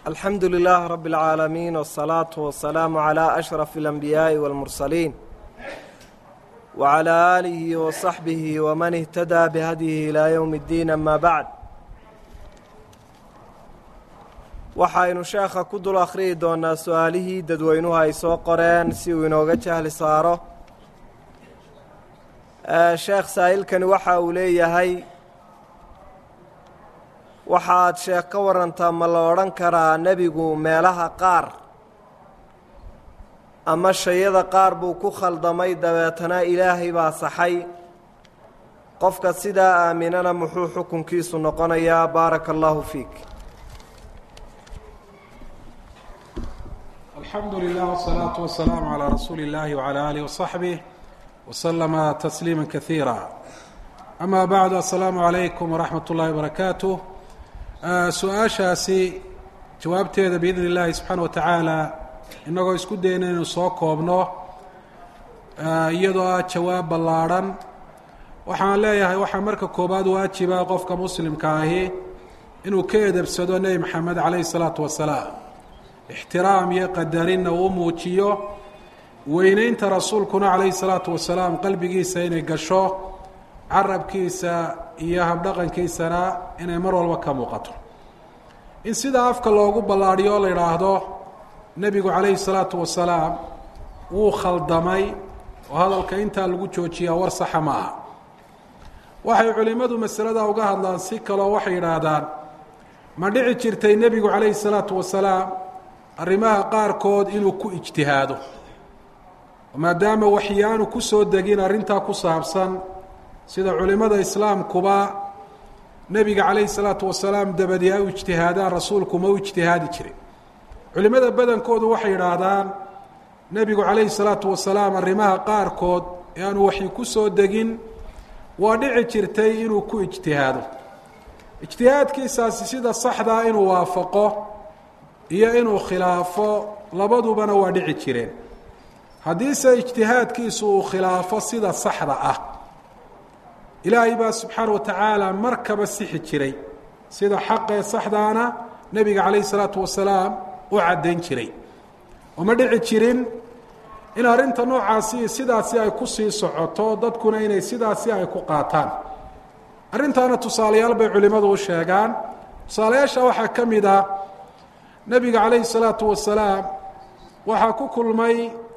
alxamdu lilaah rab اlcaalamiin wالsalaatu wasalaamu calaa ashraf اlanbiyaaءi wاlmursaliin wacalaa aalihi wasaxbihi waman ihtadaa bihadyihi ilaa yowmi اddiin ama bacd waxaynu sheekha ku dul akhriyi doonaa su-aalihii dadweynuhu ay soo qoreen si uu inooga jahli saaro sheekh saa'ilkani waxa uu leeyahay waxaad sheekh ka warantaa ma la odhan karaa nebigu meelaha qaar ama shayada qaar buu ku khaldamay dabeetana ilaahay baa saxay qofka sidaa aaminana muxuu xukunkiisu noqonayaa baaraka allaahu fiik alxamdu lilah wsalaatu wasalaamu calaa rasuuli اllahi wcalaa alih wasaxbih waslama tasliima kaiira ama bacdu assalaamu calaykum waraxmat ullahi wbarakaatuh su-aashaasi jawaabteeda biidn illaahi subxaana wa tacaala innagoo isku dayna inaynu soo koobno iyadoo ah jawaab ballaadhan waxaan leeyahay waxaa marka koobaad waajiba qofka muslimka ahi inuu ka edebsado nebi maxamed calayhi salaatu wasalaam ixtiraam iyo qadarinna uu muujiyo weyneynta rasuulkuna calayhi salaatu wasalaam qalbigiisa inay gasho carabkiisa iyo habdhaqankiisana inay mar walba ka muuqato in sidaa afka loogu ballaadhiyo oo la idhaahdo nebigu calayhi salaatu wasalaam wuu khaldamay oo hadalka intaa lagu joojiyaa war saxa ma aha waxay culimmadu masalada uga hadlaan si kaloo waxay yidhaahdaan ma dhici jirtay nebigu calayhi salaatu wasalaam arrimaha qaarkood inuu ku ijtihaado maadaama waxyaanu ku soo degin arrintaa ku saabsan sida culimmada islaamkuba nebiga calayhi salaatu wasalaam dabadii ay u ijtihaadaan rasuulku ma u ijtihaadi jirin culimmada badankoodu waxay yidhaahdaan nebigu calayhi salaatu wasalaam arrimaha qaarkood ee aanu waxyi ku soo degin waa dhici jirtay inuu ku ijtihaado ijtihaadkiisaasi sida saxdaa inuu waafaqo iyo inuu khilaafo labadubana waa dhici jireen haddiise ijtihaadkiisu uu khilaafo sida saxda ah ilaahay baa subxaana wa tacaala markaba sixi jiray sida xaqee saxdaana nebiga calayhi salaatu wasalaam u caddayn jiray uma dhici jirin in arrinta noocaasi sidaasi ay ku sii socoto dadkuna inay sidaasi ay ku qaataan arrintaana tusaalayaal bay culimmadu u sheegaan tusaalayaasha waxaa ka mid ah nebiga calayhi salaatu wasalaam waxaa ku kulmay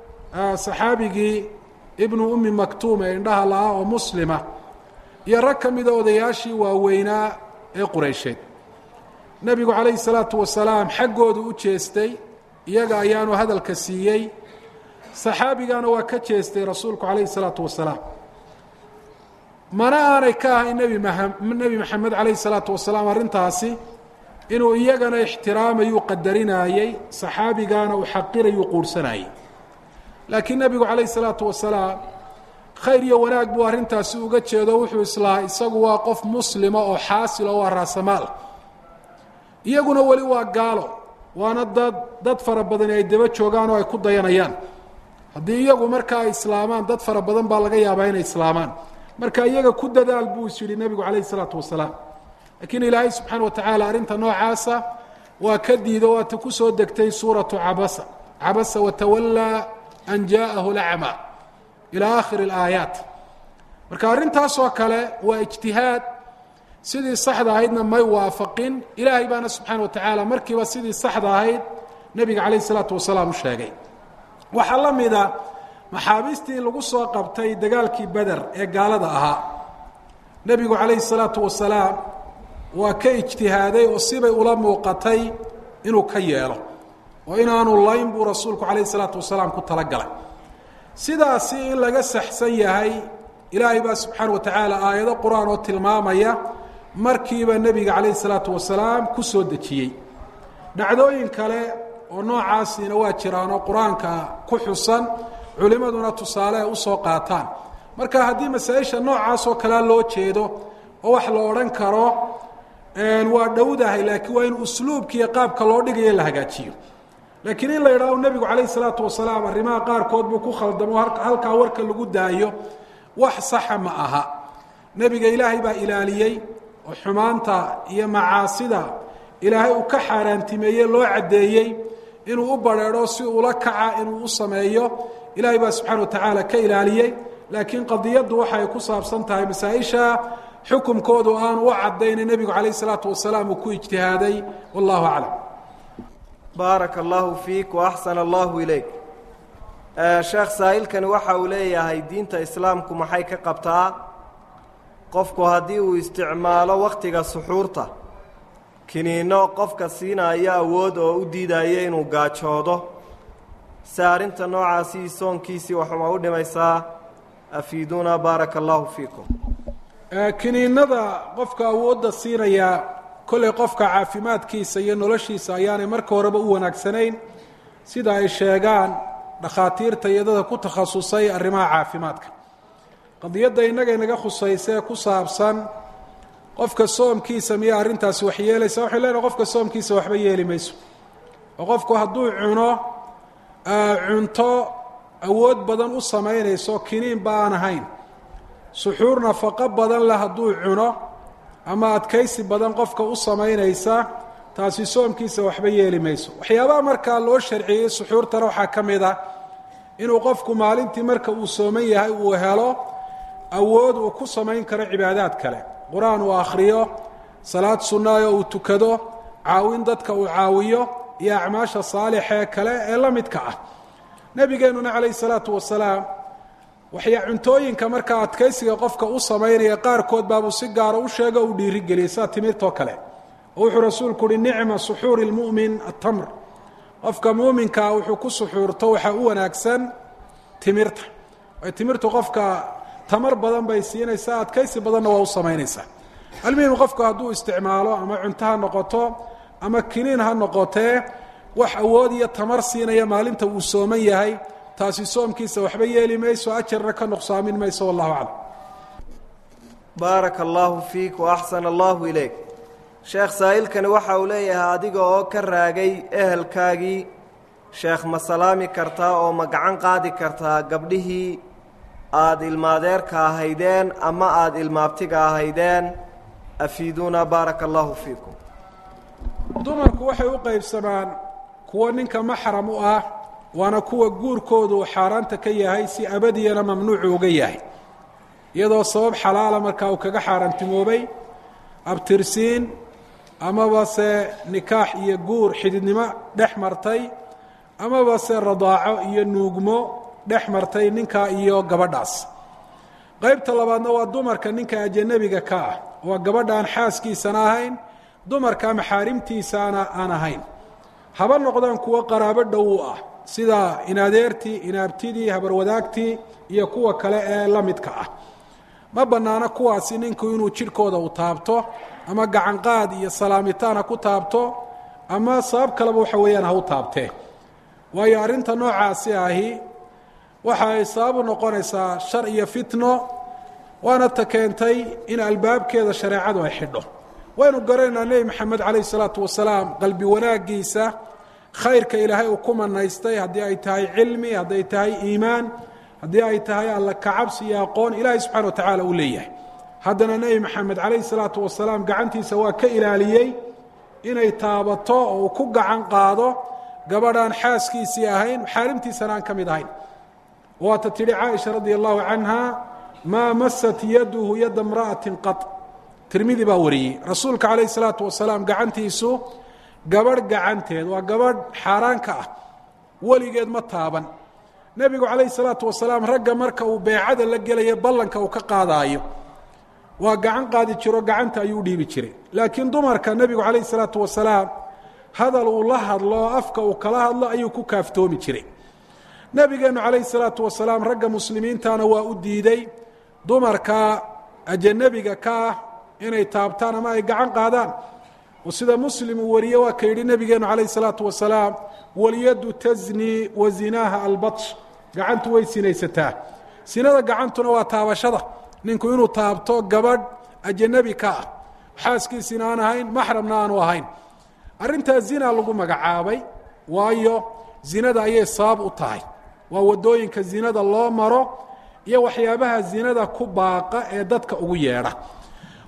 saxaabigii ibnu ummi maktuum ee indhaha la-ah oo muslima iyo rag ka mida odayaashii waaweynaa ee qureysheed nebigu calayhi salaatu wasalaam xaggoodu u jeestay iyaga ayaanu hadalka siiyey saxaabigana waa ka jeestay rasuulku calayhi salaatu wasalaam mana aanay ka ahayn nebi ma nebi maxamed calayhi salaatu wasalaam arrintaasi inuu iyagana ixtiraamayuu qadarinaayey saxaabigana uu xaqirayuu quurhsanaayey laakiin nebigu calayhi salaatu wasalaam khayr iyo wanaag buu arrintaasi uga jeedo wuxuu islahaa isagu waa qof muslima oo xaasil oo waa raasamaal iyaguna weli waa gaalo waana dad dad fara badani ay daba joogaan oo ay ku dayanayaan haddii iyagu markaa ay islaamaan dad fara badan baa laga yaabaa inay islaamaan marka iyaga ku dadaal buu is yidhi nebigu calayhi salaatu wasalaam laakiin ilaahay subxaana wa tacaala arrinta noocaasa waa ka diido waata ku soo degtay suuratu cabasa cabasa watawallaa an jaa'ahu lacma ilaa aakhiri alaayaat marka arrintaasoo kale waa ijtihaad sidii saxda ahaydna may waafaqin ilaahay baana subxaana wa tacaala markiiba sidii saxda ahayd nebiga calayh isalaatu wasalaam u sheegay waxaa la mida maxaabiistii lagu soo qabtay dagaalkii beder ee gaalada ahaa nebigu calayhi salaatu wasalaam waa ka ijtihaaday oo sibay ula muuqatay inuu ka yeelo oo inaanu layn buu rasuulku calayhi salaatu wasalaam ku talagalay sidaasi in laga saxsan yahay ilaahay baa subxaana wa tacaala aayado qur-aan oo tilmaamaya markiiba nebiga calayhi salaatu wasalaam ku soo dejiyey dhacdooyin kale oo noocaasiina waa jiraan oo qur-aanka ku xusan culimmaduna tusaale ay usoo qaataan marka haddii masaa-isha noocaasoo kalea loo jeedo oo wax la odhan karo waa dhowdahay laakiin waa in usluubkiiyo qaabka loo dhigayo la hagaajiyo laakiin in la yidhahdo nebigu calayhi salaatu wasalaam arrimaha qaarkood buu ku khaldamo halkaa warka lagu daayo wax saxa ma aha nebiga ilaahay baa ilaaliyey oo xumaanta iyo macaasida ilaahay uu ka xaaraantimeeyey loo caddeeyey inuu u badrheedho si ula kaca inuu u sameeyo ilaahay baa subxaana wa tacaala ka ilaaliyey laakiin qadiyaddu waxay ku saabsan tahay masaa-isha xukumkoodu aan u cadayna nebigu calayh isalaatu wasalaam uu ku ijtihaaday wallahu aclam baaraka allahu fiik wa axsana allahu ileyk sheekh saa'ilkani waxa uu leeyahay diinta islaamku maxay ka qabtaa qofku haddii uu isticmaalo wakhtiga suxuurta kiniinno qofka siinaayo awood oo u diidaya inuu gaajoodo se arrinta noocaasii soonkiisii waxuma u dhimaysaa afiiduuna baaraka allahu fiikum kiniinada qofka awoodda siinaya kollay qofka caafimaadkiisa iyo noloshiisa ayaanay marka horeba u wanaagsanayn sida ay sheegaan dhakhaatiirta iyo dadka ku takhasusay arrimaha caafimaadka qadiyadda innaga inaga khusaysee ku saabsan qofka soomkiisa miya arrintaasi wax yeelaysa waxay leenahay qofka soomkiisa waxba yeeli mayso oo qofku hadduu cuno cunto awood badan u samaynayso kiniinba aan ahayn suxuur nafaqo badan leh hadduu cuno ama adkaysi badan qofka u samaynaysa taasi soomkiisa waxba yeeli mayso waxyaabaha markaa loo sharciyey suxuurtana waxaa ka mid ah inuu qofku maalintii marka uu sooman yahay uu helo awood uu ku samayn karo cibaadaad kale qur-aan uu akhriyo salaad sunnaayo uu tukado caawin dadka uu caawiyo iyo acmaasha saalixee kale ee la midka ah nebigeennuna calayhi salaatu wasalaam waxyaa cuntooyinka markaa adkaysiga qofka u samaynaya qaarkood baabuu si gaara u sheego uu dhiirigeliyey sida timirtoo kale oo wuxuu rasuulku uhi nicma suxuuri lmu'min atamr qofka muuminkaa wuxuu ku suxuurto waxaa u wanaagsan timirta ay timirtu qofka tamar badan bay siinaysaa adkaysi badanna waa u samaynaysaa almuhim qofku hadduu isticmaalo ama cunto ha noqoto ama kiniin ha noqotee wax awood iyo tamar siinaya maalinta uu sooman yahay taasi soomkiisa waxba yeeli mayso ajarna ka nuqsaamin mayso wallahu aclam baaraka allaahu fiik wa axsana allahu ileyk sheekh saa'ilkani waxa uu leeyahay adiga oo ka raagay ehelkaagii sheekh ma salaami kartaa oo ma gacan qaadi kartaa gabdhihii aada ilmaadeerka ahaydeen ama aada ilmaabtiga ahaydeen afiiduuna baaraka allaahu fiikum dumarku waxay u qaybsamaan kuwo ninka maxram u ah waana kuwa guurkoodu xaaraanta ka yahay si abadiyana mamnuucu uga yahay iyadoo sabab xalaala markaa uu kaga xaaraantimoobay abtirsiin amaba se nikaax iyo guur xididnimo dhex martay amaba se radaaco iyo nuugmo dhex martay ninka iyo gabadhaas qaybta labaadna waa dumarka ninka ajanabiga ka ah waa gabadhaan xaaskiisana ahayn dumarka maxaarimtiisaana aan ahayn haba noqdaan kuwo qaraabo dhow u ah sida inadeertii inaabtidii habarwadaagtii iyo kuwa kale ee la midka ah ma bannaano kuwaasi ninku inuu jidhkooda u taabto ama gacanqaad iyo salaamitaan ha ku taabto ama sabab kaleba waxa weeyaan ha u taabtee waayo arrinta noocaasi ahi waxa ay sabab u noqonaysaa shar iyo fitno waana ta keentay in albaabkeeda shareecadu ay xidho waynu garanaynaa nebi maxamed calayh isalaatu wasalaam qalbi wanaaggiisa khayrka ilaahay uu ku manaystay haddii ay tahay cilmi hadday tahay iimaan haddii ay tahay alla kacabsi iyo aqoon ilaahay subxana wa tacaala uu leeyahay haddana nebi maxamed calayhi salaatu wasalaam gacantiisa waa ka ilaaliyey inay taabato oo uu ku gacan qaado gabadhaan xaaskiisii ahayn xaarimtiisana aan ka mid ahayn waata tidhi caaisha radia allahu canha maa masat yaduhu yadda mra'atin qad tirmidi baa wariyey rasuulka calayhi salaatu wasalaam gacantiisu gabadh gacanteed waa gabadh xaaraanka ah weligeed ma taaban nebigu calayhi salaatu wasalaam ragga marka uu beecada la gelaya ballanka uu ka qaadaayo waa gacan qaadi jiro gacanta ayuu dhiibi jiray laakiin dumarka nebigu calayhi salaatu wasalaam hadal uu la hadlo oo afka uu kala hadlo ayuu ku kaaftoomi jiray nebigeennu calayhi salaatu wasalaam ragga muslimiintana waa u diiday dumarka ajanabiga ka ah inay taabtaan ama ay gacan qaadaan oo sida muslim uu wariye waa ka yidhi nebigeennu calayhi salaatu wasalaam walyaddu tasni wa zinaaha albatsh gacantu way sinaysataa sinada gacantuna waa taabashada ninku inuu taabto gabadh ajanabi ka ah xaaskiisina aan ahayn maxramna aanu ahayn arrintaa zina lagu magacaabay waayo zinada ayay sabab u tahay waa waddooyinka zinada loo maro iyo waxyaabaha zinada ku baaqa ee dadka ugu yeedha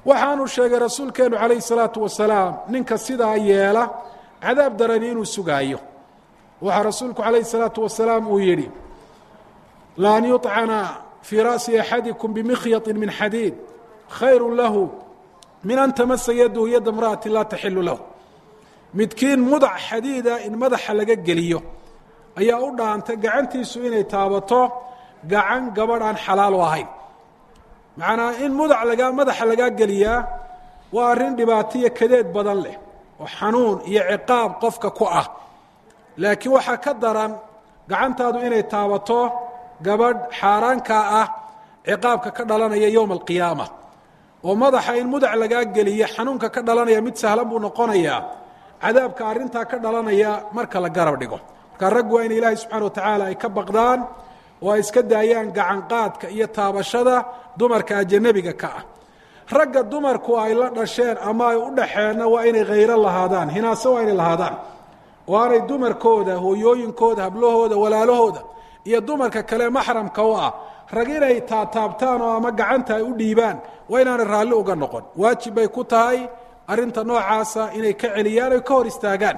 waxaanu sheegay rasuulkeenu calayhi salaatu wasalaam ninka sidaa yeela cadaab darani inuu sugaayo waxaa rasuulku calayhi salaatu wasalaam uu yidhi laan yuطcana fii ra'si axadikum bimikhyati min xadiid khayru lahu min an tamasa yadahu yadda imra'ati laa taxilu lahu midkiin mudac xadiida in madaxa laga geliyo ayaa u dhaantay gacantiisu inay taabato gacan gabadh aan xalaal u ahayn macnaa in mudac lagaa madaxa lagaa geliyaa waa arrin dhibaato iyo kadeed badan leh oo xanuun iyo ciqaab qofka ku ah laakiin waxaa ka daran gacantaadu inay taabato gabadh xaaraankaa ah ciqaabka ka dhalanaya yowma alqiyaama oo madaxa in mudac lagaa geliya xanuunka ka dhalanaya mid sahlan buu noqonayaa cadaabka arrintaa ka dhalanaya marka la garab dhigo marka raggu waa in ilaahay subxana wa tacaala ay ka baqdaan oo ay iska daayaan gacanqaadka iyo taabashada dumarka ajanabiga ka ah ragga dumarku ay la dhasheen ama ay u dhaxeenna waa inay khayro lahaadaan hinaase waa inay lahaadaan oo aanay dumarkooda hooyooyinkooda hablahooda walaalahooda iyo dumarka kale maxramka u ah rag inay taataabtaan oo ama gacanta ay u dhiibaan waa inaanay raalli uga noqon waajib bay ku tahay arrinta noocaasa inay ka celiyaan oy ka hor istaagaan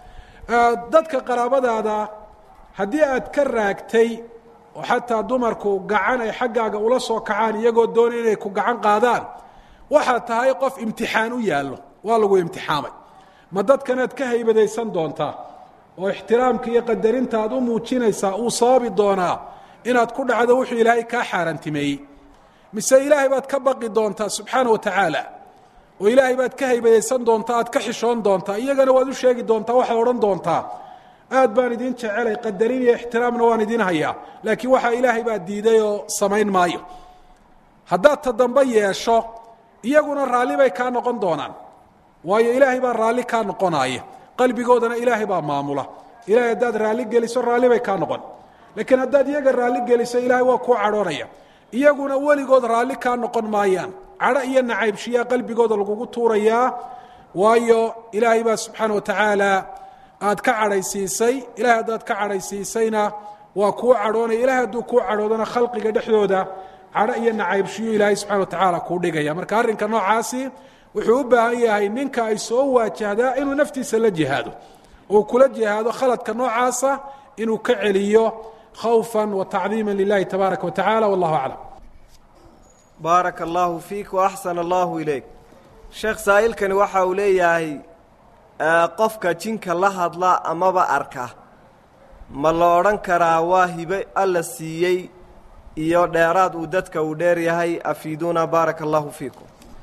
dadka qaraabadaada haddii aad ka raagtay oo xataa dumarku gacan ay xaggaaga ula soo kacaan iyagoo doonay inay ku gacan qaadaan waxaad tahay qof imtixaan u yaallo waa lagu imtixaamay ma dadkanaad ka haybadaysan doontaa oo ixtiraamka iyo qadarinta aad u muujinaysaa uu sababi doonaa inaad ku dhacdo wuxuu ilaahay kaa xaaraantimeeyey mise ilaahay baad ka baqi doontaa subxaana wa tacaala oo ilaahay baad ka haybadaysan doontaa aad ka xishoon doontaa iyagana waad u sheegi doontaa waxaad odhan doontaa aad baan idin jecelay qadarin iyo ixtiraamna waan idin hayaa laakiin waxaa ilaahay baa diiday oo samayn maayo haddaad ta dambe yeesho iyaguna raalli bay kaa noqon doonaan waayo ilaahay baa raalli kaa noqonaaya qalbigoodana ilaahay baa maamula ilahay haddaad raalli geliso raalli bay kaa noqon laakiin haddaad iyaga raalli geliso ilaahay waa kuu cadhoonaya iyaguna weligood raalli kaa noqon maayaan cadho iyo nacaybshiyaa qalbigooda lagugu tuurayaa waayo ilaahay baa subxaana wa tacaala aad ka cadhaysiisay ilahay haddaad ka cadhaysiisayna waa kuu cadhoonaya ilahay hadduu kuu cadhoodana khalqiga dhexdooda cadho iyo nacaybshiyo ilaahay subxana wa tacaala kuu dhigaya marka arrinka noocaasi wuxuu u baahan yahay ninka ay soo waajahdaa inuu naftiisa la jihaado uu kula jihaado khaladka noocaasa inuu ka celiyo khawfa wa tacdiima lilahi tabaaraka wa tacala wallahu aclam baaraka allaahu fiik wa axsana allaahu ilayk sheekh saa'ilkani waxa uu leeyahay qofka jinka la hadla amaba arka ma la odhan karaa waa hibe alla siiyey iyo dheeraad uu dadka uu dheer yahay afiiduuna baaraka allaahu fiikum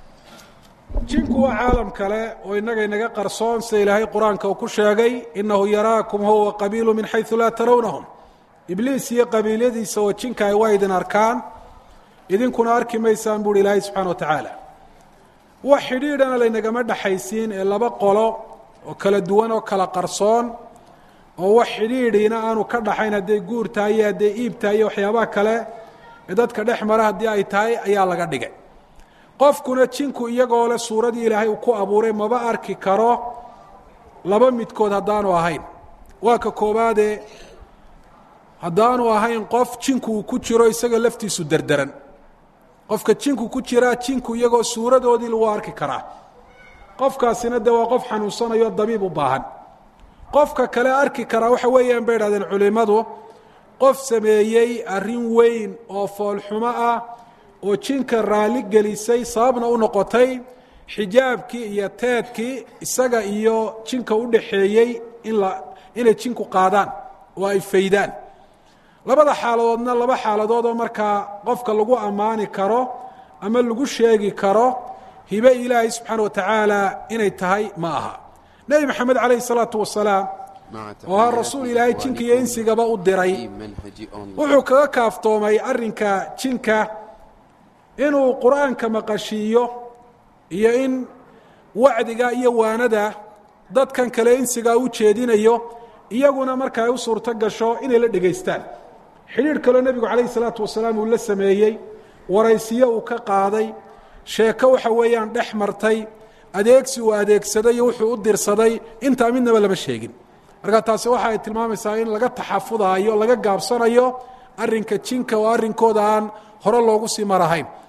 jinku waa caalam kale oo innaga inaga qarsoon sida ilaahay qur-aanka uu ku sheegay innahu yaraakum huwa qabiilu min xaysu laa tarawnahum ibliis iyo qabiilyadiisa oo jinka ay waa idin arkaan idinkuna arki maysaan buuhi ilaahay subxana wa tacaala wax xidhiidhana laynagama dhexaysiin ee laba qolo oo kala duwan oo kala qarsoon oo wax xidhiidhiina aanu ka dhaxayn hadday guur tahay iyo hadday iib tahay iyo waxyaabaha kale ee dadka dhex mara haddii ay tahay ayaa laga dhigay qofkuna jinku iyagoo leh suuradii ilaahay uu ku abuuray maba arki karo laba midkood haddaanu ahayn waa ka koobaadee haddaanu ahayn qof jinku uu ku jiro isaga laftiisu derderan qofka jinku ku jiraa jinku iyagoo suuradoodii lagu arki karaa qofkaasina dee waa qof xanuunsanayo dabiib u baahan qofka kale arki karaa waxa weeyaan bay idhahdeen culimmadu qof sameeyey arrin weyn oo foolxumo ah oo jinka raalli gelisay sababna u noqotay xijaabkii iyo teedkii isaga iyo jinka u dhaxeeyey in la inay jinku qaadaan oo ay faydaan labada xaaladoodna laba xaaladood oo markaa qofka lagu ammaani karo ama lagu sheegi karo hibe ilaahay subxaana wa tacaala inay tahay ma aha nebi maxamed calayhi salaatu wasalaam oo ha rasuul ilaahay jinka iyo insigaba u diray wuxuu kaga kaaftoomay arrinka jinka inuu qur-aanka maqashiiyo iyo in wacdiga iyo waanada dadkan kale insigaa u jeedinayo iyaguna marka ay u suurto gasho inay la dhegaystaan xidhiidh kaloo nebigu calayhi salaatu wasalaam uu la sameeyey waraysiyo uu ka qaaday sheeko waxa weeyaan dhex martay adeegsi uu adeegsaday iyo wuxuu u dirsaday intaa midnaba lama sheegin marka taasi waxa ay tilmaamaysaa in laga taxafudaayo laga gaabsanayo arrinka jinka oo arrinkooda aan hore loogu sii marahayn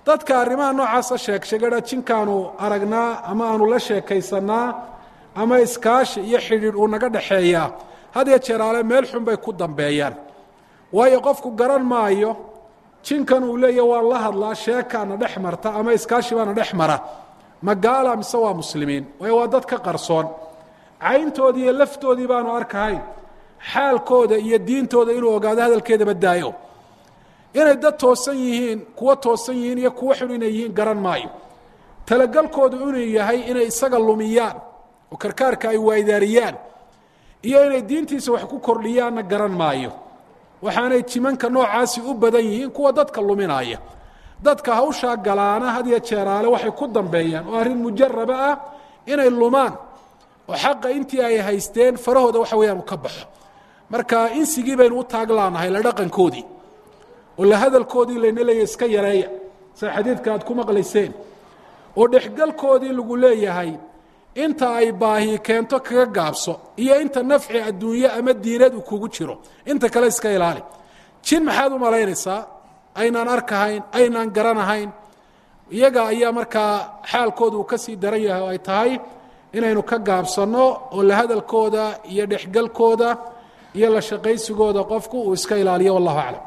dadka arrimaha noocaasa sheeg sheegada jinkaanu aragnaa ama aanu la sheekaysanaa ama iskaashi iyo xidhiidh uu naga dhexeeyaa had iyo jeeraale meel xun bay ku dambeeyaan waayo qofku garan maayo jinkan uu leeya waan la hadlaa sheekaana dhex marta ama iskaashi baana dhex mara ma gaala mise waa muslimiin waayo waa dad ka qarsoon cayntoodii iyo laftoodii baanu arkahayn xaalkooda iyo diintooda inuu ogaado hadalkeedaba daayo inay dad toosan yihiin kuwo toosan yihiin iyo kuwo xun inay yihiin garan maayo talagalkoodu inuu yahay inay isaga lumiyaan oo karkaarka ay waaydaariyaan iyo inay diintiisa wax ku kordhiyaanna garan maayo waxaanay jimanka noocaasi u badan yihiin kuwa dadka luminaya dadka hawshaa galaana had iyo jeeraale waxay ku dambeeyaan oo arrin mujaraba ah inay lumaan oo xaqa intii ay haysteen farahooda waxa weeyaan uu ka baxo marka insigii baynu u taaglaanahay la dhaqankoodii oo la hadalkoodii layna leeyahy iska yareeya sida xadiidka aad ku maqlayseen oo dhexgalkoodii lagu leeyahay inta ay baahi keento kaga gaabso iyo inta nafci adduunye ama diineed uu kugu jiro inta kale iska ilaali jin maxaad u malaynaysaa aynaan arkahayn aynaan garanahayn iyaga ayaa markaa xaalkooda uu ka sii daran yahay oo ay tahay inaynu ka gaabsanno oo la hadalkooda iyo dhexgalkooda iyo la shaqaysigooda qofku uu iska ilaaliyo wallahu aclam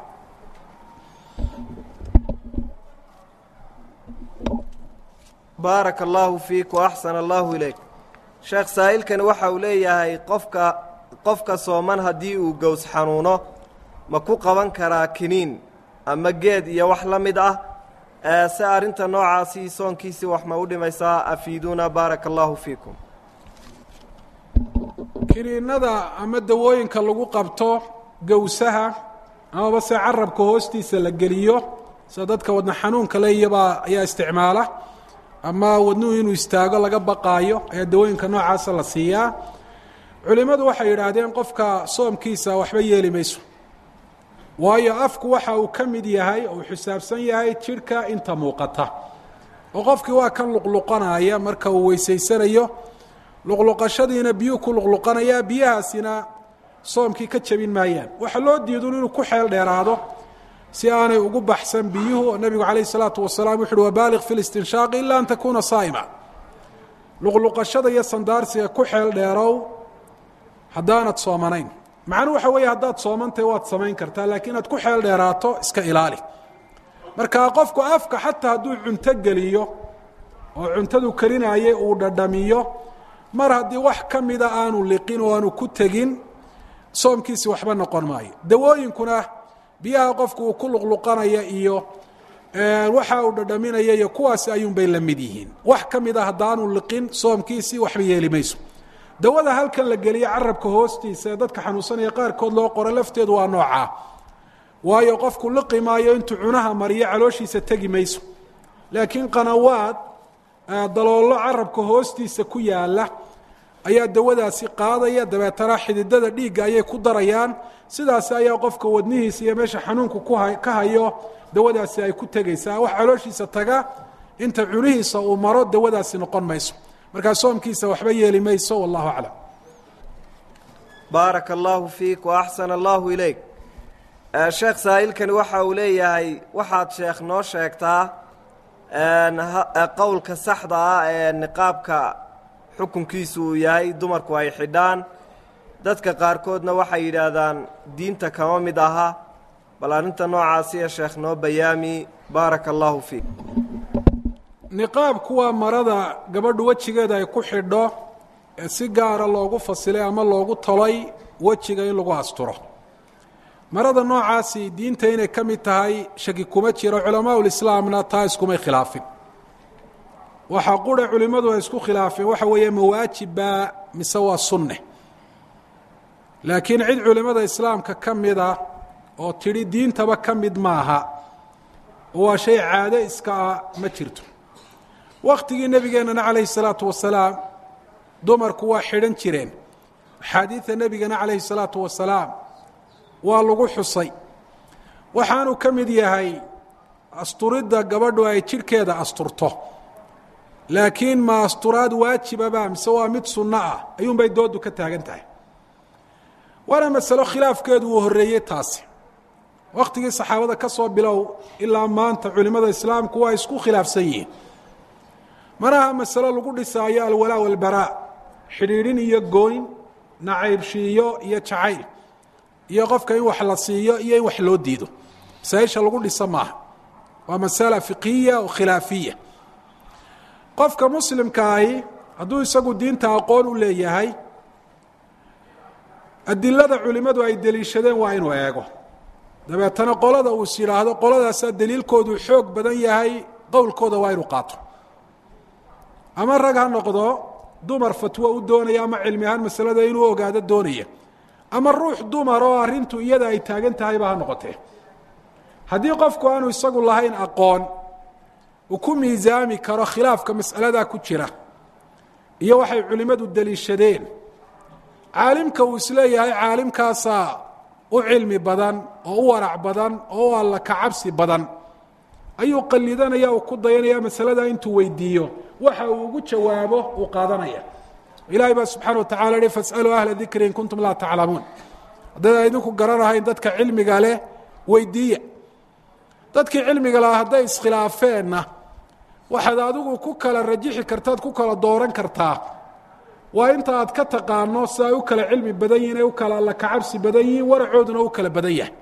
baaraka allaahu fiik wa axsana allaahu ilayk sheekh saa'ilkani waxa uu leeyahay qofka qofka sooman haddii uu gows xanuuno ma ku qaban karaa kiniin ama geed iyo wax la mid ah se arrinta noocaasi soonkiisii wax ma u dhimaysaa afiiduuna baaraka allaahu fiikum kiniinada ama dawooyinka lagu qabto gowsaha amaba se carabka hoostiisa la geliyo sida dadka wadna xanuunka le iyabaa ayaa isticmaala ama wadnuhu inuu istaago laga baqaayo ayaa dawooyinka noocaasa la siiyaa culimmadu waxay yidhaahdeen qofka soomkiisa waxba yeeli mayso waayo afku waxa uu ka mid yahay oo uu xisaabsan yahay jidhka inta muuqata oo qofkii waa kan luqluqanaya marka uu weysaysanayo luqluqashadiina biyuu ku luqluqanayaa biyahaasina soomkii ka jebin maayaan waxaa loo diidun inuu ku xeel dheeraado si aanay ugu baxsan biyuhu oo nebigu calayh isalaatu wasalaam wuxu uhi wabaaliq fi listinshaaqi ila an takuuna saa'ima luqluqashada iyo sandaarsiga ku xeel dheerow haddaanad soomanayn macnuu waxa weeye haddaad soomantahay waad samayn kartaa laakiin inaad ku xeel dheeraato iska ilaali marka qofku afka xataa hadduu cunto geliyo oo cuntadu karinaayay uu dhadhamiyo mar haddii wax ka mida aanu liqin oo aanu ku tegin soomkiisi waxba noqon maayo dawooyinkuna biyaha qofku uu ku luqluqanaya iyo waxa uu dhadhaminaya iyo kuwaasi ayuunbay la mid yihiin wax ka mid a haddaanu liqin soomkiisii waxba yeeli mayso dawada halkan la geliyo carabka hoostiisa ee dadka xanuunsanaya qaarkood loo qoro lafteedu waa noocaa waayo qofku liqi maayo intuu cunaha mariyo calooshiisa tegi mayso laakiin qanawaad daloollo carabka hoostiisa ku yaala ayaa dawadaasi qaadaya dabeetana xididada dhiigga ayay ku darayaan sidaasi ayaa qofka wadnihiisa iyo meesha xanuunku ka hayo dawadaasi ay ku tegaysaa wax calooshiisa taga inta cunihiisa uu maro dawadaasi noqon mayso markaa soomkiisa waxba yeeli mayso wallahu aclam baaraka allaahu fiik wa axsana allaahu ilayk sheekh saa'ilkani waxa uu leeyahay waxaad sheekh noo sheegtaa qowlka saxda ah ee niqaabka xukunkiisu uu yahay dumarku ay xidhaan dadka qaarkoodna waxay yidhaahdaan diinta kama mid aha bal arrinta noocaasiya sheekh noo bayaami baaraka allaahu fiik niqaabku waa marada gabadhu wejigeeda ay ku xidho ee si gaara loogu fasilay ama loogu tolay wejiga in lagu asturo marada noocaasi diinta inay ka mid tahay shaki kuma jiro culamaaul-islaamna taa iskumay khilaafin waxaa qura culimmadu ay isku khilaafeen waxa weeye mawaajibbaa mise waa sunne laakiin cid culimmada islaamka ka mida oo tidhi diintaba ka mid maaha oo waa shay caado iska ah ma jirto wakhtigii nebigeennana calayhi salaatu wasalaam dumarku waa xidhan jireen axaadiida nebigana calayhi salaatu wasalaam waa lagu xusay waxaanuu ka mid yahay asturidda gabadhu ay jidhkeeda asturto laakiin ma asturaad waajibaba mise waa mid sunno ah ayuunbay dooddu ka taagan tahay waana masalo khilaafkeedu uu horreeyey taasi wakhtigii saxaabada ka soo bilow ilaa maanta culimmada islaamku waa isku khilaafsan yihiin manaha masalo lagu dhisaayo alwalaa walbaraa xidhiidhin iyo gooyn nacaybshiiyo iyo jacayl iyo qofka in wax la siiyo iyo in wax loo diido masaaisha lagu dhisa maaha waa masala fiqhiya oo khilaafiya qofka muslimkaahi hadduu isagu diinta aqoon u leeyahay adilada culimmadu ay deliishadeen waa inuu eego dabeetana qolada uu is yidhaahdo qoladaasaa daliilkoodu xoog badan yahay qowlkooda waa inuu qaato ama rag ha noqdo dumar fatwo u doonaya ama cilmi ahaan masalada inuu ogaado doonaya ama ruux dumar oo arrintu iyada ay taagan tahayba ha noqotee haddii qofku aanu isagu lahayn aqoon uu ku miisaami karo khilaafka mas'aladaa ku jira iyo waxay culimmadu deliishadeen caalimka uu isleeyahay caalimkaasaa u cilmi badan oo u warac badan oo u alla ka cabsi badan ayuu qalidanaya uu ku dayanaya masalada intuu weydiiyo waxa uu ugu jawaabo uu qaadanaya ilahay baa subxana wa tacala hi fasaluu ahla dikri in kuntum laa taclamuun haddayd idinku garanahayn dadka cilmiga leh weydiiya dadkii cilmiga lahaa hadday iskhilaafeenna waxaad adigu ku kala rajixi kartaad ku kala dooran kartaa waa inta aad ka taqaano si ay u kala cilmi badan yihin ay u kala alla kacabsi badan yihiin waracooduna u kala badan yahay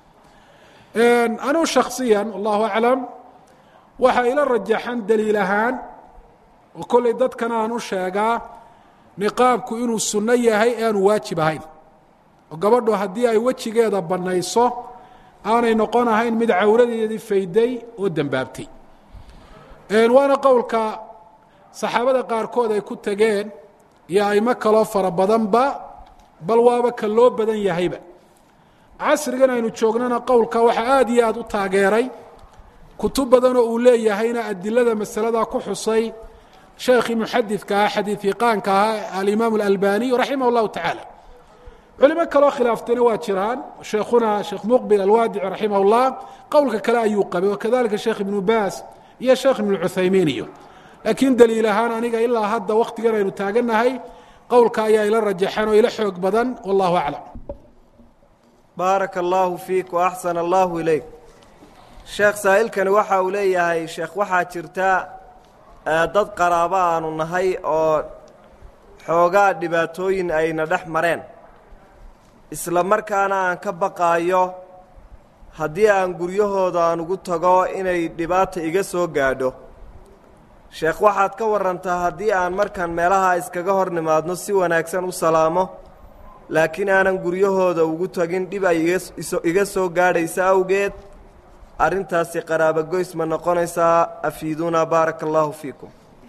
anuu shaksiyan wallahu aclam waxaa ila rajaxan daliil ahaan oo kollay dadkana aan u sheegaa niqaabku inuu sunno yahay ee aanu waajib ahayn oo gabadhu haddii ay wejigeeda bannayso aanay noqon ahayn mid cawradeedii fayday oo dembaabtay waana qowlka saxaabada qaarkood ay ku tegeen iyo aimo kaloo fara badanba bal waaba ka loo badan yahayba casrigan aynu joognana qowlka waxaa aada iyo aada u taageeray kutub badanoo uu leeyahayna adilada masaladaa ku xusay sheekhii muxadidka ah xadiid iqaanka ahaa alimaam alalbaniy raximah اllahu tacaala culimo kaloo khilaaftayna waa jiraan sheekhuna sheekh muqbil alwaadici raximah اllah qowlka kale ayuu qabay wakadalika sheekh ibnu baas iyo sheekh ibnu cuthaymiin iyo laakiin daliil ahaan aniga ilaa hadda waktigan aynu taagannahay qowlka ayaa ila rajaxan oo ila xoog badan wallahu aclam baaraka allaahu fiik wa axsana allaahu ilayk sheekh saa'ilkani waxa uu leeyahay sheekh waxaa jirta dad qaraabo aanu nahay oo xoogaa dhibaatooyin ayna dhex mareen isla markaana aan ka baqaayo haddii aan guryahooda aan ugu tago inay dhibaata iga soo gaadho sheekh waxaad ka warantaa haddii aan markaan meelaha iskaga hor nimaadno si wanaagsan u salaamo laakiin aanan guryahooda ugu tagin dhib ay iga soo gaadhaysa awgeed arrintaasi qaraabogoys ma noqonaysaa afiiduuna baaraka allaahu fiikum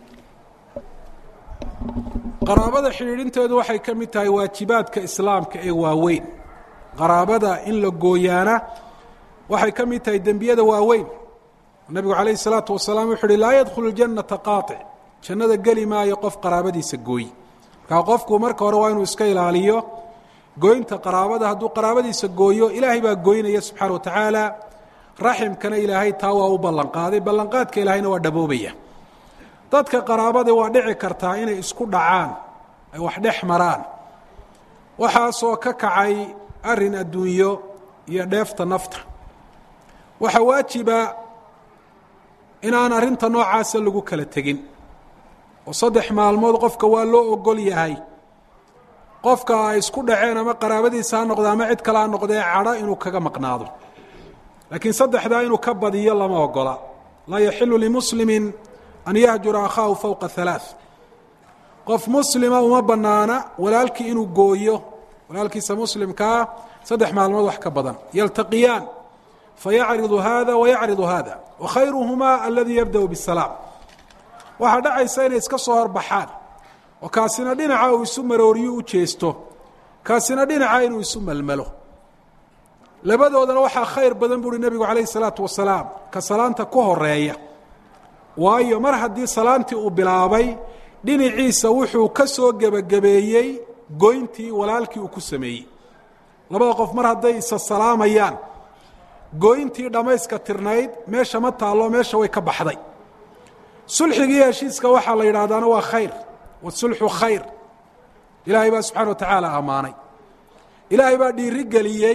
qaraabada xidhiidhinteedu waxay ka mid tahay waajibaadka islaamka ee waaweyn qaraabada in la gooyaana waxay ka mid tahay dembiyada waaweyn nabigu calayhi salaatu wasalaam wuxu uhi laa yadkhulu ljannata qaatic jannada geli maayo qof qaraabadiisa gooy markaa qofku marka hore waa inuu iska ilaaliyo gooynta qaraabada hadduu qaraabadiisa gooyo ilaahay baa gooynaya subxaana wa tacaala raximkana ilaahay taa waa u ballanqaaday ballanqaadka ilaahayna waa dhaboobaya dadka qaraabada waa dhici kartaa inay isku dhacaan ay wax dhex maraan waxaasoo ka kacay arrin adduunyo iyo dheefta nafta waxaa waajiba inaan arrinta noocaasa lagu kala tegin oo saddex maalmood qofka waa loo ogol yahay qofka ay isku dhaceen ama qaraabadiisa ha noqde ama cid kale ha noqdee cadho inuu kaga maqnaado laakiin saddexdaa inuu ka badiyo lama ogola laa yaxilu limuslimin an yahjura akhaahu fowqa halaaث qof muslima uma banaana walaalkii inuu gooyo walaalkiisa muslimkaa saddex maalmood wax ka badan yaltaqiyaan fayacridu hada wayacridu hada wakhayruhumaa aladii yabda'u bisalaam waxaa dhacaysa inay iska soo horbaxaan oo kaasina dhinaca uu isu marooriyo u jeesto kaasina dhinaca inuu isu melmelo labadoodana waxaa khayr badan buuhi nebigu calayhi salaatu wasalaam ka salaanta ku horeeya waayo mar haddii salaantii uu bilaabay dhinaciisa wuxuu ka soo gebagabeeyey goyntii walaalkii uu ku sameeyey labada qof mar hadday isa salaamayaan gooyntii dhammayska tirnayd meesha ma taallo meesha way ka baxday sulxigii heshiiska waxaa la yidhahdaana waa khayr wasulxu khayr ilaahay baa subxana wa tacaala ammaanay ilaahay baa dhiiri geliyey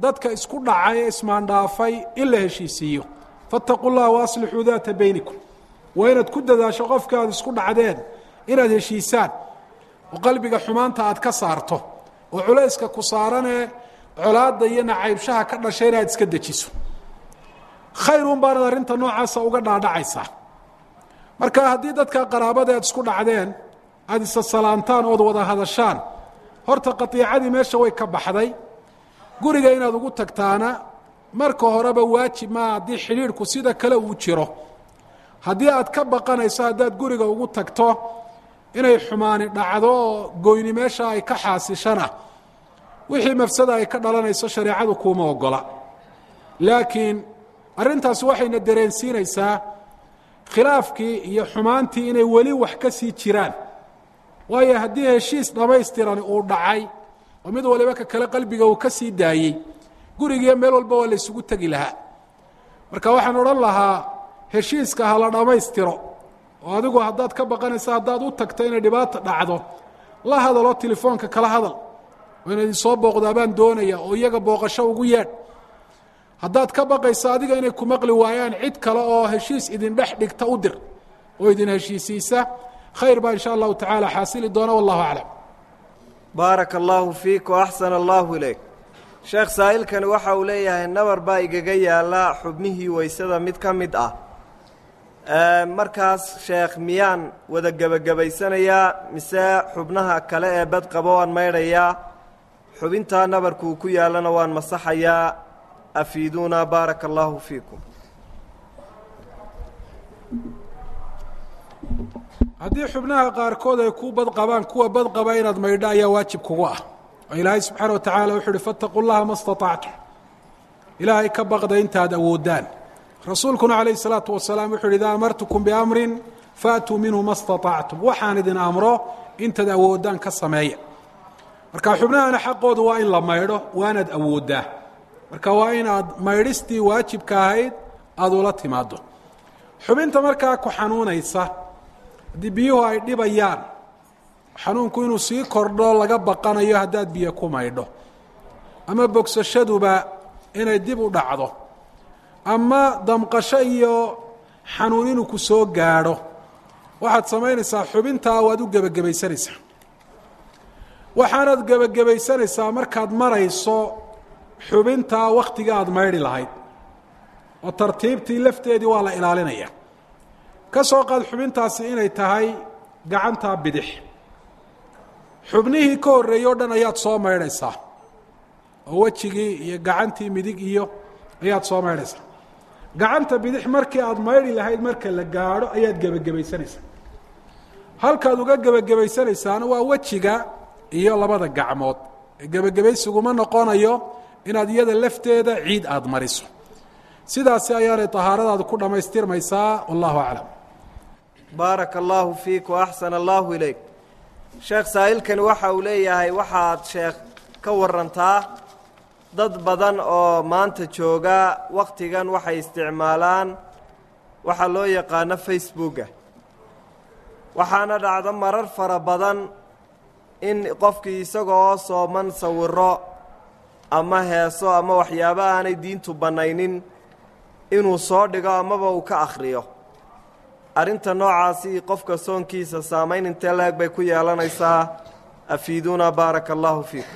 dadka isku dhacay ee ismaandhaafay in la heshiisiiyo faataquu llaha waaslixuu daata beynikum waa inaad ku dadaasho qofka aad isku dhacdeen inaad heshiisaan oo qalbiga xumaanta aad ka saarto oo culayska ku saaranee colaadda iyo nacaybshaha ka dhashay inaad iska dejiso khayrun baanad arrinta noocaasa uga dhaadhacaysaa marka haddii dadka qaraabada aad isku dhacdeen aada isa salaantaan ood wada hadashaan horta qatiicadii meesha way ka baxday guriga inaad ugu tagtaana marka horeba waajib maa haddii xidhiidhku sida kale uu jiro haddii aad ka baqanayso haddaad guriga ugu tagto inay xumaani dhacdo oo goyni meesha ay ka xaasishana wixii mafsada ay ka dhalanayso shareecadu kuuma ogola laakiin arrintaasi waxayna dareensiinaysaa khilaafkii iyo xumaantii inay weli wax ka sii jiraan waayo haddii heshiis dhammaystirani uu dhacay oo mid waliba ka kale qalbiga uu ka sii daayey gurigiiyo meel walba waa la ysugu tegi lahaa marka waxaan odhan lahaa heshiiska ha la dhammaystiro oo adigu haddaad ka baqanaysa haddaad u tagto inay dhibaata dhacdo la hadaloo telefoonka kala hadal oo inaad isoo booqdaa baan doonaya oo iyaga booqasho ugu yeedh haddaad ka baqayso adiga inay ku maqli waayaan cid kale oo heshiis idin dhex dhigta u dir oo idin heshiisiisa khayr baa insha allahu tacaala xaasili doona wallahu aclam baaraka allaahu fiik wa axsana allaahu ilayk sheekh saa'ilkani waxa uu leeyahay nabar baa igaga yaalla xubnihii weysada mid ka mid ah markaas sheekh miyaan wada gebagabaysanayaa mise xubnaha kale ee bad qabo waan maydhayaa xubintaa nabarkuu ku yaallana waan masaxayaa afiiduuna baaraka allaahu fiikum haddii xubnaha qaarkood ay ku bad qabaan kuwa bad qaba inaad maydho ayaa waajib kugu ah oo ilaahay subxaana wa tacaala wuxu uhi fattaquu llaha ma staطactum ilaahay ka baqda intaad awoodaan rasuulkuna calayh الsalaatu wasalaam wuxu uhi idaa amartukum biamrin faatuu minhu ma staطactum waxaan idin amro intaad awoodaan ka sameeya marka xubnahana xaqoodu waa in la maydho waanaad awooddaa marka waa inaad maydhistii waajibka ahayd aada ula timaado xubinta markaa ku xanuunaysa haddii biyuhu ay dhibayaan xanuunku inuu sii kordho laga baqanayo haddaad biyo ku maydho ama bogsashaduba inay dib u dhacdo ama damqasho iyo xanuun inuu ku soo gaadho waxaad samaynaysaa xubintaa waad u gebagabaysanaysaa waxaanaad gebagabaysanaysaa markaad marayso xubintaa wakhtiga aada maydhi lahayd oo tartiibtii lafteedii waa la ilaalinaya ka soo qaad xubintaasi inay tahay gacantaa bidix xubnihii ka horreeyey o dhan ayaad soo maydhaysaa oo wejigii iyo gacantii midig iyo ayaad soo maydhaysaa gacanta bidix markii aada maydhi lahayd marka la gaadho ayaad gebagabaysanaysaa halkaad uga gebagabaysanaysaana waa wejiga iyo labada gacmood gebagabaysiguma noqonayo inaad iyada lafteeda ciid aada mariso sidaasi ayaanay tahaaradaadu ku dhammaystirmaysaa wallahu aclam baaraka allaahu fiik wa axsana allaahu ilayk sheekh saa'ilkani waxa uu leeyahay waxaad sheekh ka warantaa dad badan oo maanta jooga wakhtigan waxay isticmaalaan waxaa loo yaqaano facebooka waxaana dhacdo marar fara badan in qofkii isagoo sooman sawiro ama heeso ama waxyaabo aanay diintu bannaynin inuu soo dhigo amaba uu ka akhriyo arrinta noocaasi qofka soonkiisa saamayn intee la-eg bay ku yeelanaysaa afiiduuna baaraka allaahu fiikum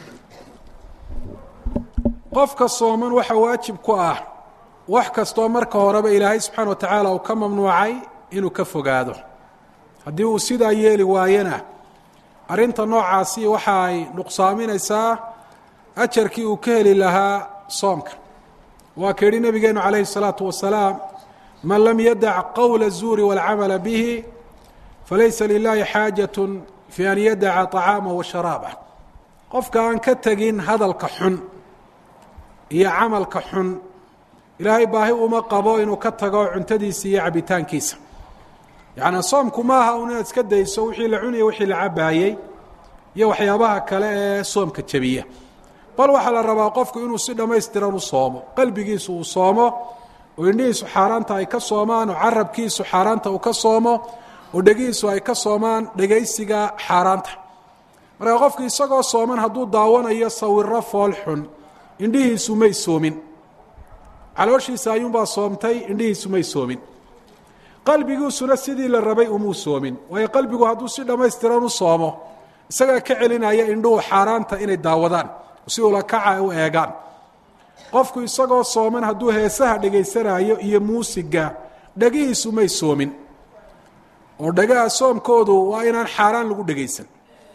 qofka sooman waxaa waajib ku ah wax kastoo marka horeba ilaahay subxaana wa tacaala uu ka mamnuucay inuu ka fogaado haddii uu sidaa yeeli waayana arrinta noocaasi waxa ay nuqsaaminaysaa ajarkii uu ka heli lahaa soomka waa ka yidhi nabigeenu calayhi الsalaatu wasalaam man lam yadac qowla الzuuri wاlcamala bihi falaysa lilahi xaajaة fi an yadaca طacaama wa sharaabah qofka aan ka tegin hadalka xun iyo camalka xun ilaahay baahi uma qabo inuu ka tago cuntadiisa iyo cabitaankiisa yacnaa soomku maaha un inaad iska dayso wixii la cunaya wixii la cabaayey iyo waxyaabaha kale ee soomka jebiya bal waxaa la rabaa qofku inuu si dhammaystiran u soomo qalbigiisu uu soomo oo indhihiisu xaaraanta ay ka soomaan oo carabkiisu xaaraanta uu ka soomo oo dhegihiisu ay ka soomaan dhegaysiga xaaraanta marka qofku isagoo sooman hadduu daawanayo sawiro fool xun indhihiisu may soomin calooshiisa ayuunbaa soomtay indhihiisu may soomin qalbigiisuna sidii la rabay umuu soomin waayo qalbigu hadduu si dhammaystiran u soomo isagaa ka celinaya indhuhu xaaraanta inay daawadaan si ula kaca u eegaan qofku isagoo sooman hadduu heesaha dhegaysanaayo iyo muusiga dhegihiisu may soomin oo dhagaha soomkoodu waa inaan xaaraan lagu dhegaysan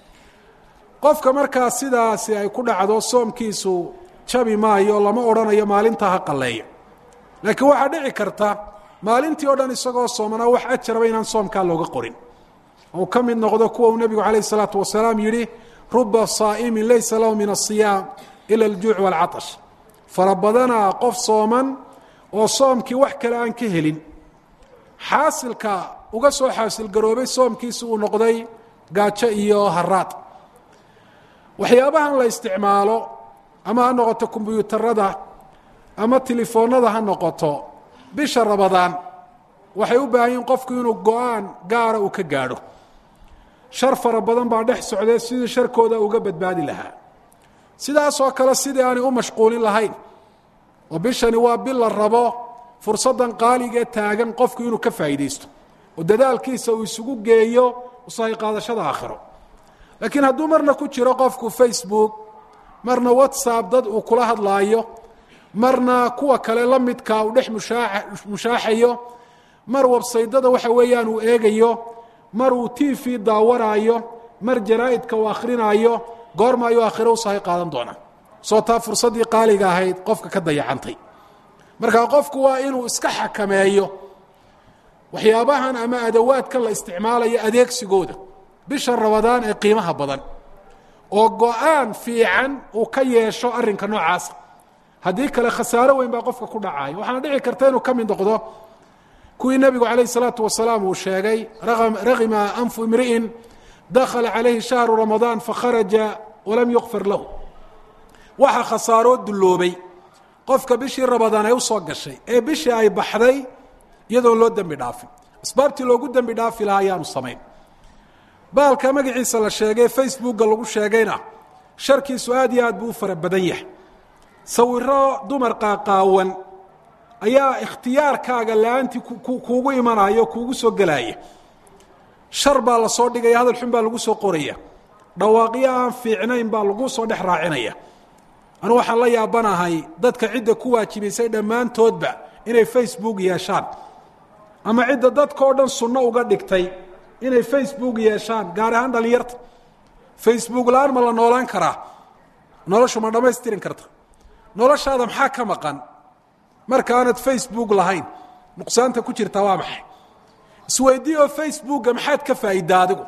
qofka markaa sidaasi ay ku dhacdo soomkiisu jabi maayo lama odhanayo maalintaa ha qalleeyo laakiin waxaa dhici karta maalintii o dhan isagoo soomanaa wax ajaraba inaan soomkaa looga qorin ou ka mid noqdo kuwa uu nebigu calayh isalaatu wasalaam yidhi ruba saa'imin laysa lahu min asiyaam ila aljuuc waalcatash fara badanaa qof sooman oo soomkii wax kale aan ka helin xaasilka uga soo xaasilgaroobay soomkiisi uu noqday gaajo iyo haraad waxyaabahan la isticmaalo ama ha noqoto kombyuutarada ama telefoonada ha noqoto bisha rabadaan waxay u baahan yihin qofku inuu go-aan gaara uu ka gaadho shar fara badan baa dhex socdee sidii sharkooda uga badbaadi lahaa sidaasoo kale sidii aanay u mashquulin lahayn oo bishani waa bil la rabo fursaddan qaaligae taagan qofku inuu ka faa'iidaysto oo dadaalkiisa uu isugu geeyo usahay qaadashada aakhiro laakiin hadduu marna ku jiro qofku facebook marna whatsapp dad uu kula hadlaayo marna kuwa kale la midkaa uu dhex mushaa mushaaxayo mar websaydada waxa weeyaan uu eegayo mar uu t v daawanaayo mar jaraa'idka uu akhrinaayo goorma ayuu aakhiro usahay qaadan doonaa soo taa fursaddii qaaliga ahayd qofka ka dayacantay marka qofku waa inuu iska xakameeyo waxyaabahan ama adawaadkan la isticmaalayo adeegsigooda bisha rabadaan ee qiimaha badan oo go-aan fiican uu ka yeesho arrinka noocaasa haddii kale khasaaro weyn baa qofka ku dhacayo waxaana dhici karta inuu ka mid noqdo kuwii nebigu calayh isalaatu wasalaam uu sheegay raqima anfu imri'in dakhala calayhi shahru ramadaan fakharaja walam yukfar lahu waxaa khasaaroo dulloobay qofka bishii rabadaan ay usoo gashay ee bishii ay baxday iyadoon loo dembi dhaafin asbaabtii loogu dembi dhaafi lahaa ayaanu samayn baalka magaciisa la sheegay facebooka lagu sheegayna sharkiisu aad iyo aad buu u fara badan yahay sawiro dumar qaaqaawan ayaa ikhtiyaarkaaga la-aantii kuugu imanaya oo kuugu soo gelaya shar baa la soo dhigaya hadal xun baa lagu soo qoraya dhawaaqyo aan fiicnayn baa lagu soo dhex raacinaya anu waxaan la yaabanahay dadka cidda ku waajibaysay dhammaantoodba inay facebook yeeshaan ama cidda dadkao dhan sunno uga dhigtay inay facebook yeeshaan gaar ahaan dhallinyarta facebook la-aan ma la noolaan karaa noloshu ma dhammaystirin karta noloshaada maxaa ka maqan marka aanad facebook lahayn nuqsaanta ku jirtaa waa maxay isweydii oo facebooka maxaad ka faa'idaa adigu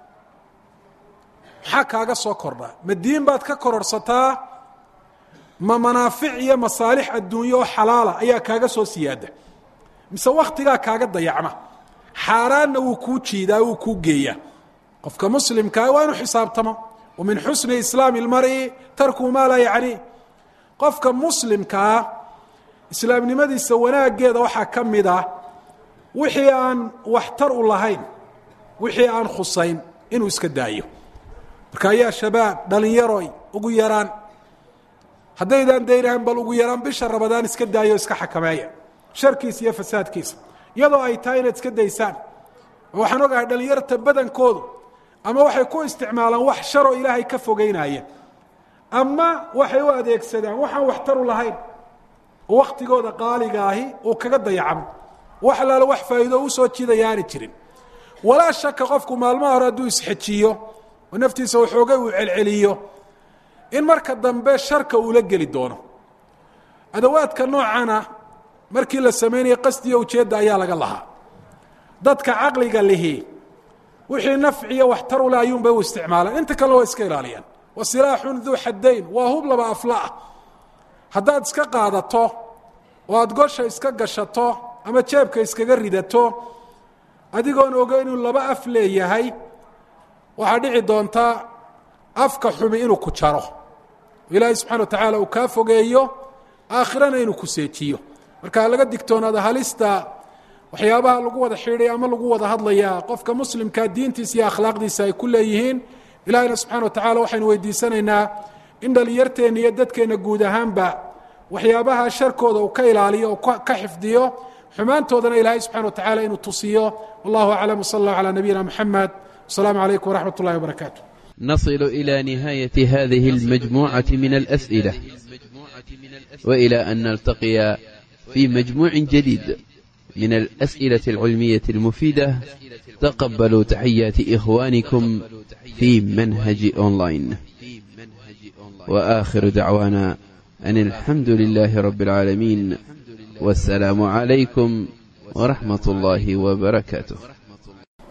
maxaa kaaga soo kordha ma diin baad ka kororsataa ma manaafic iyo masaalix adduunye oo xalaala ayaa kaaga soo siyaada mise wakhtigaa kaaga dayacma xaaraanna wuu kuu jiidaa wuu kuu geeyaa qofka muslimkaa waa inu xisaabtamo wa min xusni islaami اlmari tarkuhu maa laa yacni qofka muslimkaa islaamnimadiisa wanaaggeeda waxaa ka mid ah wixii aan waxtar u lahayn wixii aan khusayn inuu iska daayo marka ayaa shabaab dhalinyaroy ugu yaraan haddaydaan daynahan bal ugu yaraan bisha rabadaan iska daayo iska xakameeya sharkiisa iyo fasaadkiisa iyadoo ay tahay inaad iska daysaan waxaan ogahay dhalinyarta badankoodu ama waxay ku isticmaalaan wax sharoo ilaahay ka fogeynaya ama waxay u adeegsadaan waxaan waxtaru lahayn oo wakhtigooda qaaliga ahi uu kaga dayacmo wax alaalo wax faa'iido u soo jiidaya aanay jirin walaa shaka qofku maalmaha hore hadduu isxejiyo oo naftiisa waxoogay uu celceliyo in marka dambe sharka uula geli doono adawaadka noocana markii la samaynaya qasdiyo ujeedda ayaa laga lahaa dadka caqliga lihi wixii nafciyo waxtar ule ayuunbay u isticmaalaan inta kalena waa iska ilaaliyaan wa silaaxun duu xaddayn waa hub laba afla ah haddaad iska qaadato oo aada gosha iska gashato ama jeebka iskaga ridato adigoon ogeyn inuu laba af leeyahay waxaa dhici doontaa afka xumi inuu ku jaro ilaahay subxana wa tacaala uu kaa fogeeyo aakhirana inuu ku seejiyo marka laga digtoonaada halista waxyaabaha lagu wada xidhay ama lagu wada hadlayaa qofka muslimkaa diintiisa iyo akhlaaqdiisa ay ku leeyihiin ilahayna subxana wa tacala waxaynu weydiisanaynaa in dhalinyarteenna iyo dadkeenna guud ahaanba waxyaabaha sharkooda uu ka ilaaliyo oo ka xifdiyo xumaantoodana ilaahay subxana wa tacala inuu tusiyo wallahu aclam wsala allahu calaa nabiyina moxamed wasalaamu calaykum waraxmat ullahi wabarakaatu نصل إلى نهاية هذه المجموعة من الأسئلة وإلى أن نلتقي في مجموع جديد من الأسئلة العلمية المفيدة تقبلوا تحيات إخوانكم في منهج أونلاين وآخر دعوانا أن الحمد لله رب العالمين والسلام عليكم ورحمة الله وبركاته